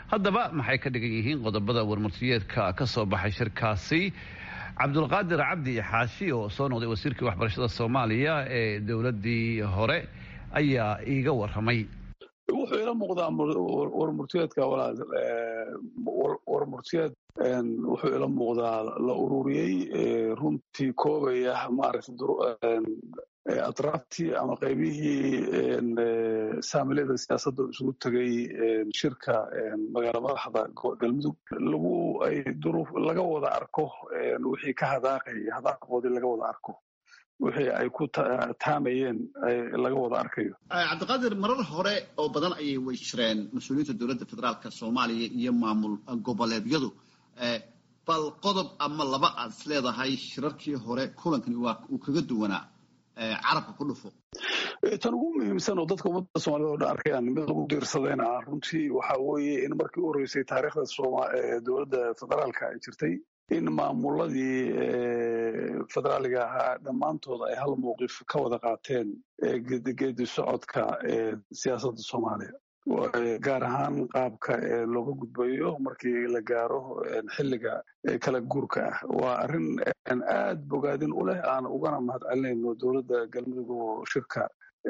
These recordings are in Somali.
haddaba maxay ka dhigan yihiin qodobada warmurtiyeedka ka soo baxay shirkaasi cabdulqaadir cabdi xaashi oo soo noqday wasiirkii waxbarashada soomaaliya ee dowladdii hore ayaa iiga waramay wuxuu ila muuqdaa warmurtiyeedka warmurtiyeed wuxuu ila muuqdaa la ururiyey runtii koobaya maaragtay atraaftii ama qaybihii saamilada siyaasadda isugu tegay shirka magaala madaxda galmudug lagu ay duruuf laga wada arko wixii ka hadaaqay hadaaqoodii laga wada arko wixii ay ku taamayeen laga wada arkayo cabdiqaadir marar hore oo badan ayay way jireen mas-uuliyiinta dowladda federaalka soomaaliya iyo maamul goboleedyadu bal qodob ama laba aad is leedahay shirarkii hore kulankani waa uu kaga duwanaa carabka ku dhufo tan ugu muhiimsan oo dadka ummadda soomaalida o dhan arkayaan mid lagu diirsadayna runtii waxa weeye in markii u horreysay taariikhda dowladda federaalka ay jirtay in maamuladii federaaliga ahaa dhammaantood ay hal mowqif ka wada qaateen geedi socodka siyaasadda soomaaliya gaar ahaan qaabka looga gudbayo markii la gaaro xilliga kala guurka ah waa arrin aad bogaadin u leh aan ugana mahad celinayno dowladda galmudug oo shirka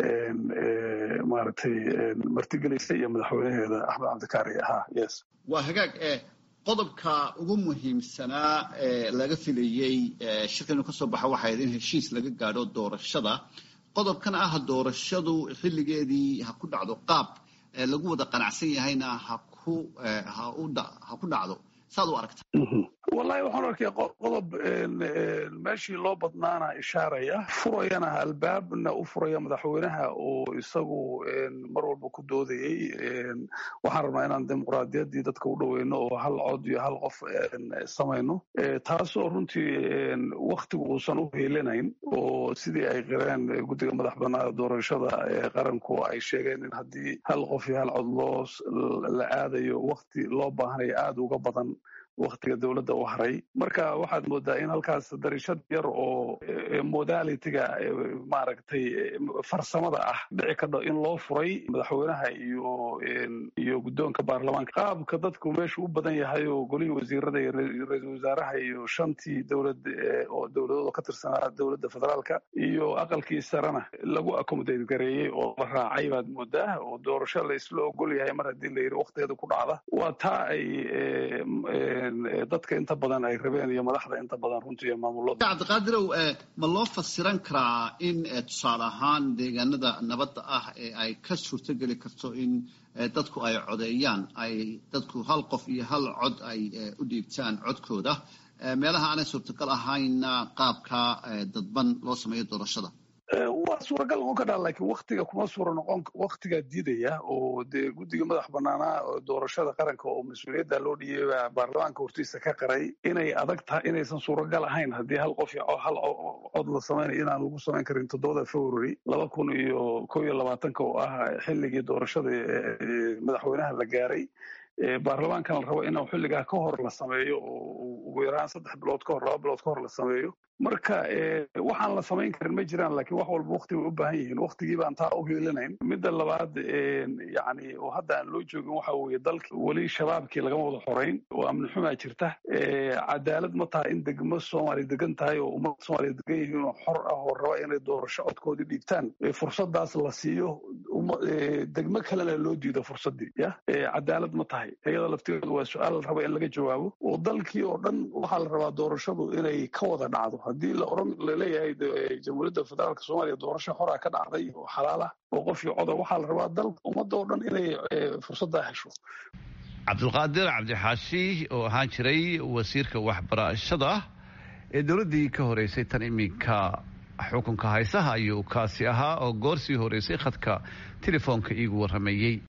maaragtay martigelaysa iyo madaxweynaheeda axmed cabdikaari ahaa yes waa hagaag qodobka ugu muhiimsanaa ee laga filayey shirka inuu ka soo baxo waxay ahayd in heshiis laga gaadho doorashada qodobkan ah doorashadu xilligeedii ha ku dhacdo qaab lagu wada qanacsan yahayna ha ku ha ku dhacdo saad u aragta wallahi waxaan arkaya qodob meeshii loo badnaana ishaaraya furayana albaabna u furaya madaxweynaha oo isagu mar walba ku doodayey waxaan rabnaa inaan dimuqraadiyaddii dadka u dhoweyno oo hal cod iyo hal qof samayno taasoo runtii waktigu uusan u heelanayn oo sidii ay qireen guddiga madax banaada doorashada ee qaranku ay sheegeen in haddii hal qof iyo hal cod loo la aadayo wakti loo baahanayo aada uga badan waktiga dowladda u haray marka waxaad moodaa in halkaas darishad yar oo modalitiga maaragtay farsamada ah dhici kadho in loo furay madaxweynaha iyo iyo guddoonka baarlamaanka qaabka dadku meeshu u badan yahay oo golihii wasiirada iyo ra-iisul wasaaraha iyo shantii dowlad oo dowladooda ka tirsanaa dowladda federaalka iyo aqalkii sarena lagu accommodate gareeyey oo la raacay baad moodaa oo doorasho la isla ogol yahay mar haddii la yidhi waktigeeda ku dhacda waa taa ay dadka inta badan ay rabeen iyo madaxda inta badan runtii iyo maamulada cabdiqaadirow ma loo fasiran karaa in tusaale ahaan deegaanada nabadda ah ee ay ka suurtogeli karto in dadku ay codeeyaan ay dadku hal qof iyo hal cod ay u dhiibtaan codkooda meelaha aanay suurtagal ahaynna qaabka dadban loo sameeyo doorashada waa suuragal noqon karaa laakiin waktiga kuma suura noqon waktigaa diidaya oo dee guddiga madax banaanaa doorashada qaranka oo mas-uuliyadda loo dhiibay baarlamaanka hortiisa ka qaray inay adag tahay inaysan suuragal ahayn haddii hal qof hal cod la samaynayo inaan lagu samayn karin toddobada february laba kun iyo kow iyo labaatanka oo ah xilligii doorashada madaxweynaha la gaaray baarlamaankan la rabo in xilligaa ka hor la sameeyo oo ugu yaraan saddex bilood ka hor laba bilood ka hor la sameeyo marka waxaan la samayn karin ma jiraan laakiin wax walba wakti bay u baahan yihiin waktigii baan taa u heelanayn midda labaad yani oo hadda aan loo joogin waxa weeye dalka weli shabaabkii lagama wada xorayn oo amni xumaa jirta cadaalad ma taha in degmo soomaaliya degan tahay oo ummadda soomaaliya degan yihiin oo xor ah oo raba inay doorasho codkoodii dhiibtaan fursadaas la siiyo degmo kalena loo diido fursaddii ya cadaalad ma tahay iyada laftigeedu waa su-aal la raba in laga jawaabo oo dalkii oo dhan waxaa la rabaa doorashadu inay ka wada dhacdo haddii la oran laleeyahay jamhuuriyadda federaalka soomaaliya doorasho horaa ka dhacday oo xalaal ah oo qofkii coda waxaa la rabaa dalka ummadda oo dhan inay fursaddaa hesho cabdulqaadir cabdixaashi oo ahaan jiray wasiirka waxbarashada ee dowladdii ka horeysay tan iminka xukunka haysaha ayuu kaasi ahaa oo goor sii horeysay khadka telefoonka iigu warrameeyey